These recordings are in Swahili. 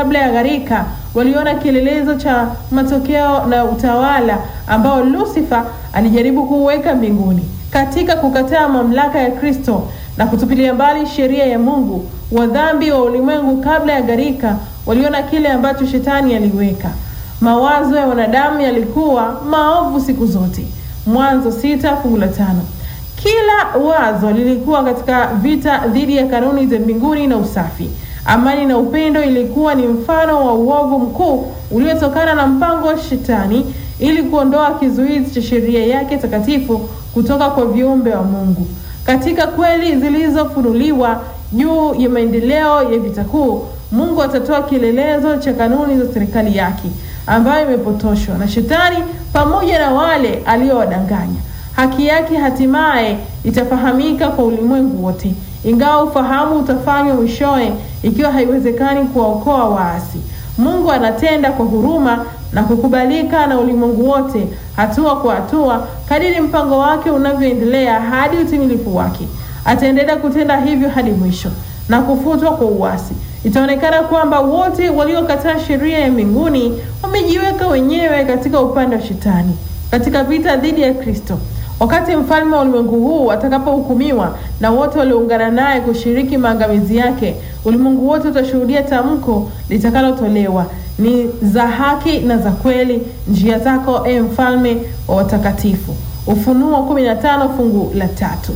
kabla ya gharika waliona kielelezo cha matokeo na utawala ambao Lucifer alijaribu kuuweka mbinguni. Katika kukataa mamlaka ya Kristo na kutupilia mbali sheria ya Mungu, wadhambi wa ulimwengu kabla ya gharika waliona kile ambacho shetani aliweka. Mawazo ya wanadamu yalikuwa maovu siku zote. Mwanzo sita fungu la tano. Kila wazo lilikuwa katika vita dhidi ya kanuni za mbinguni na usafi. Amani na upendo ilikuwa ni mfano wa uovu mkuu uliotokana na mpango wa shetani ili kuondoa kizuizi cha sheria yake takatifu kutoka kwa viumbe wa Mungu. Katika kweli zilizofunuliwa juu ya maendeleo ya vita kuu, Mungu atatoa kielelezo cha kanuni za serikali yake ambayo imepotoshwa na shetani pamoja na wale aliowadanganya. Haki yake hatimaye itafahamika kwa ulimwengu wote, ingawa ufahamu utafanywa mwishowe, ikiwa haiwezekani kuwaokoa waasi. Mungu anatenda kwa huruma na kukubalika na ulimwengu wote, hatua kwa hatua, kadiri mpango wake unavyoendelea hadi utimilifu wake. Ataendelea kutenda hivyo hadi mwisho na kufutwa kwa uasi. Itaonekana kwamba wote waliokataa sheria ya mbinguni wamejiweka wenyewe katika upande wa shetani katika vita dhidi ya Kristo. Wakati mfalme wa ulimwengu huu atakapohukumiwa na wote walioungana naye kushiriki maangamizi yake, ulimwengu wote utashuhudia tamko litakalotolewa ni za haki na za kweli njia zako, e mfalme wa watakatifu. Ufunuo 15 fungu la tatu.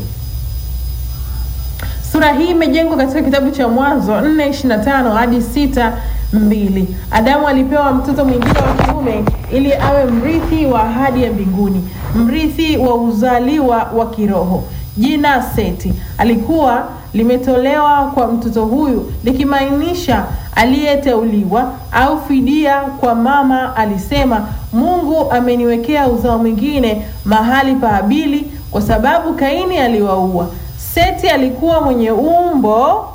Sura hii imejengwa katika kitabu cha Mwanzo 4:25 hadi 6:2. Adamu alipewa mtoto mwingine wa kiume ili awe mrithi wa ahadi ya mbinguni, mrithi wa uzaliwa wa kiroho. Jina Seti alikuwa limetolewa kwa mtoto huyu likimaanisha aliyeteuliwa au fidia. Kwa mama alisema, Mungu ameniwekea uzao mwingine mahali pa Habili kwa sababu Kaini aliwaua. Seti alikuwa mwenye umbo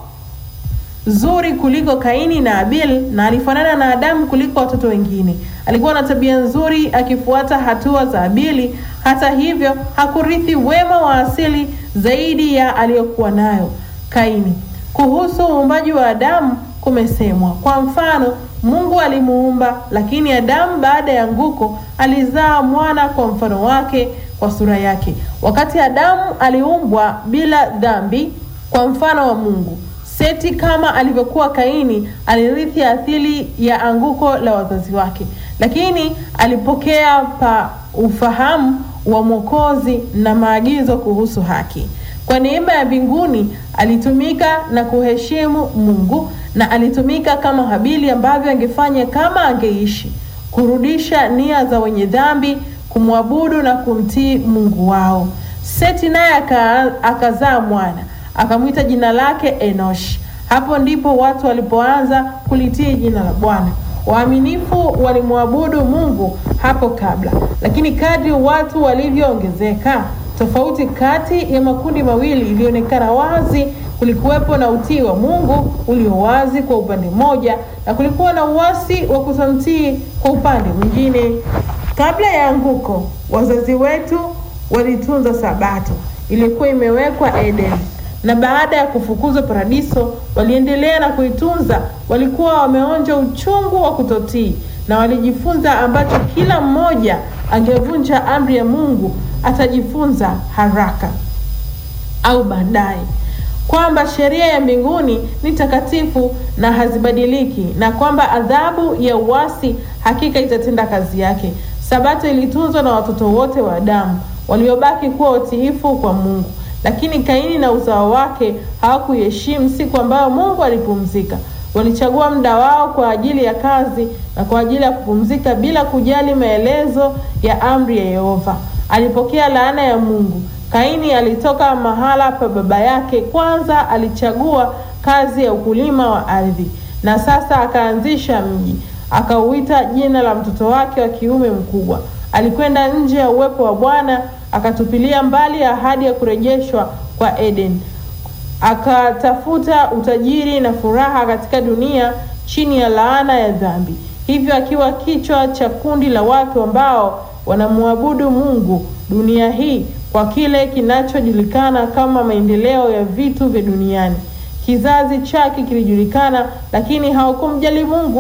zuri kuliko Kaini na Abil na alifanana na Adamu kuliko watoto wengine. Alikuwa na tabia nzuri akifuata hatua za Abili. Hata hivyo, hakurithi wema wa asili zaidi ya aliyokuwa nayo Kaini. Kuhusu uumbaji wa Adamu kumesemwa, kwa mfano, Mungu alimuumba, lakini Adamu baada ya anguko alizaa mwana kwa mfano wake, kwa sura yake. Wakati Adamu aliumbwa bila dhambi kwa mfano wa Mungu. Seti kama alivyokuwa Kaini alirithi asili ya anguko la wazazi wake, lakini alipokea pa ufahamu wa Mwokozi na maagizo kuhusu haki. Kwa neema ya mbinguni alitumika na kuheshimu Mungu, na alitumika kama Habili ambavyo angefanya kama angeishi, kurudisha nia za wenye dhambi, kumwabudu na kumtii Mungu wao. Seti naye akazaa mwana akamwita jina lake Enoshi. Hapo ndipo watu walipoanza kulitii jina la Bwana. Waaminifu walimwabudu Mungu hapo kabla, lakini kadri watu walivyoongezeka, tofauti kati ya makundi mawili ilionekana wazi. Kulikuwepo na utii wa Mungu ulio wazi kwa upande mmoja, na kulikuwa na uasi wa kutomtii kwa upande mwingine. Kabla ya anguko, wazazi wetu walitunza Sabato, ilikuwa imewekwa Eden na baada ya kufukuzwa paradiso waliendelea na kuitunza. Walikuwa wameonja uchungu wa kutotii na walijifunza ambacho kila mmoja angevunja amri ya Mungu atajifunza haraka au baadaye, kwamba sheria ya mbinguni ni takatifu na hazibadiliki, na kwamba adhabu ya uasi hakika itatenda kazi yake. Sabato ilitunzwa na watoto wote wa Adamu waliobaki kuwa watiifu kwa Mungu lakini Kaini na uzao wake hawakuiheshimu siku ambayo Mungu alipumzika. Walichagua muda wao kwa ajili ya kazi na kwa ajili ya kupumzika bila kujali maelezo ya amri ya Yehova. Alipokea laana ya Mungu. Kaini alitoka mahala pa baba yake, kwanza alichagua kazi ya ukulima wa ardhi, na sasa akaanzisha mji, akauita jina la mtoto wake wa kiume mkubwa. Alikwenda nje ya uwepo wa Bwana akatupilia mbali ahadi ya kurejeshwa kwa Eden, akatafuta utajiri na furaha katika dunia chini ya laana ya dhambi, hivyo akiwa kichwa cha kundi la watu ambao wanamwabudu Mungu dunia hii kwa kile kinachojulikana kama maendeleo ya vitu vya duniani. Kizazi chake kilijulikana, lakini hawakumjali Mungu.